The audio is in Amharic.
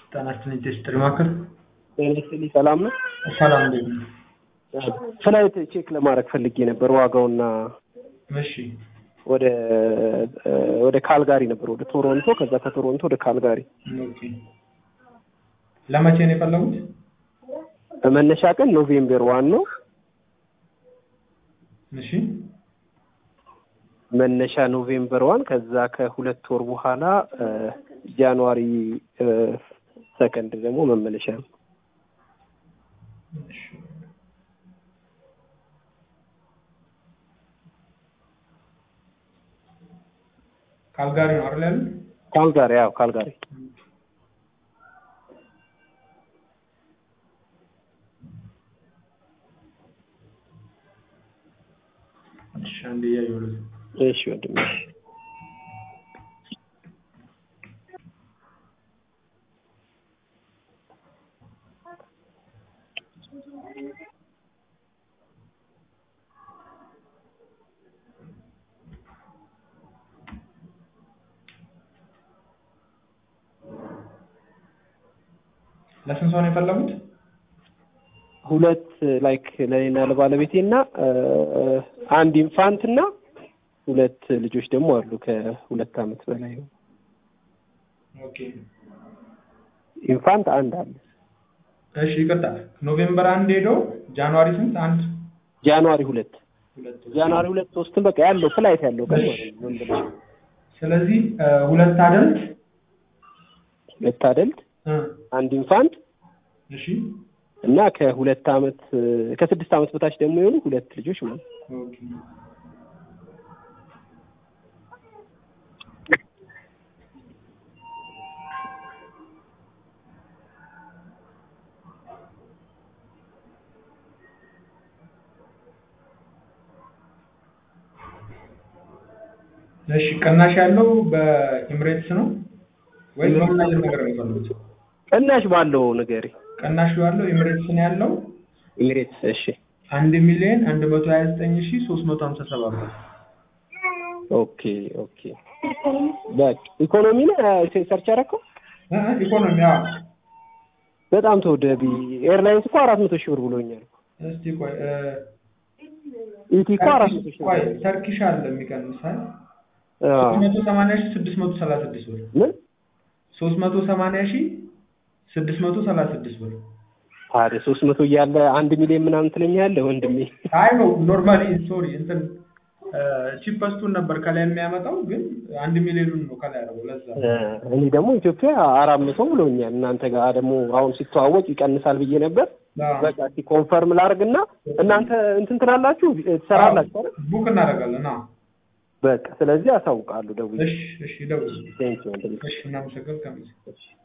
ጤና ይስጥልኝ ቴስትሪ ማዕከል ጤና ይስጥልኝ ሰላም ነው? ሰላም እንዴት ነው? ፍላይት ቼክ ለማድረግ ፈልጌ ነበር ዋጋውና እሺ ወደ ወደ ካልጋሪ ነበር ወደ ቶሮንቶ ከዛ ከቶሮንቶ ወደ ካልጋሪ ኦኬ ለመቼ ነው የፈለጉት? መነሻ ቀን ኖቬምበር ዋን ነው እሺ መነሻ ኖቬምበር ዋን ከዛ ከሁለት ወር በኋላ ጃንዋሪ ሰከንድ ደግሞ መመለሻ ነው። እሺ ካልጋሪ ነው አይደል ያሉት? ካልጋሪ ያው ካልጋሪ እሺ አንዴ እያየሁለት ነው። እሺ ወንድሜ ለስንት ሰው ነው የፈለጉት? ሁለት ላይክ ለኔና ለባለቤቴ እና አንድ ኢንፋንት እና ሁለት ልጆች ደግሞ አሉ ከሁለት አመት በላይ ነው። ኦኬ ኢንፋንት አንድ አለ። እሺ ይቅርታ ኖቬምበር አንድ ሄደው ጃንዋሪ ስንት አንድ ጃንዋሪ ሁለት ሁለት ጃንዋሪ ሁለት ሶስትን በቃ ያለው ፍላይት ያለው ቀን ማለት ነው። መመለሻ ስለዚህ ሁለት አደልት ሁለት አደልት እ አንድ ኢንፋንት እሺ እና ከሁለት አመት ከስድስት አመት በታች ደግሞ የሆኑ ሁለት ልጆች ማለት ነው። ኦኬ እሺ ቅናሽ ያለው በኤምሬትስ ነው ወይስ በምን አይነት ነገር ነው የፈለጉት? ቅናሽ ባለው ንገሪ። ቅናሽ ያለው ኤምሬትስ ነው ያለው ኤሚሬትስ እሺ አንድ ሚሊዮን አንድ መቶ ሀያ ዘጠኝ ሺ ሶስት መቶ ሀምሳ ሰባት ብር ኦኬ ኦኬ በቃ ኢኮኖሚ ነው ሰርች ያደረከው እ እ ኢኮኖሚ አዎ በጣም ተወደቢ ኤርላይንስ እኮ አራት መቶ ሺህ ብር ብሎኛል እስቲ ቆይ እ ኢቲ እኮ አራት መቶ ሺህ ቆይ ብር ተርኪሽ አለ የሚቀንሳል አዎ። ሶስት መቶ ሰማንያ ሺ ስድስት መቶ ሰላሳ ስድስት ብር ምን ሶስት መቶ ሰማንያ ሺ ስድስት መቶ ሰላሳ ስድስት ብር ታዲያ ሶስት መቶ እያለ አንድ ሚሊዮን ምናምን ትለኛለህ ወንድሜ አይ ነው ኖርማሊ ሶሪ እንትን ቺፐስቱን ነበር ከላይ የሚያመጣው ግን አንድ ሚሊዮኑን ነው ከላይ ያደረገው ለዛ ነው። እ እኔ ደግሞ ኢትዮጵያ አራት መቶ ብሎኛል እናንተ ጋር ደግሞ አሁን ሲተዋወቅ ይቀንሳል ብዬ ነበር አዎ። በቃ እስኪ ኮንፈርም ላድርግና እናንተ እንትን ትላላችሁ ትሰራላችሁ አይደል ቡክ እናደርጋለን አዎ በቃ ስለዚህ አሳውቃለሁ ደውዬ እሺ እሺ ደውል ቴንክ ወንድሜ እሺ እናመሰግን ከሚስ እሺ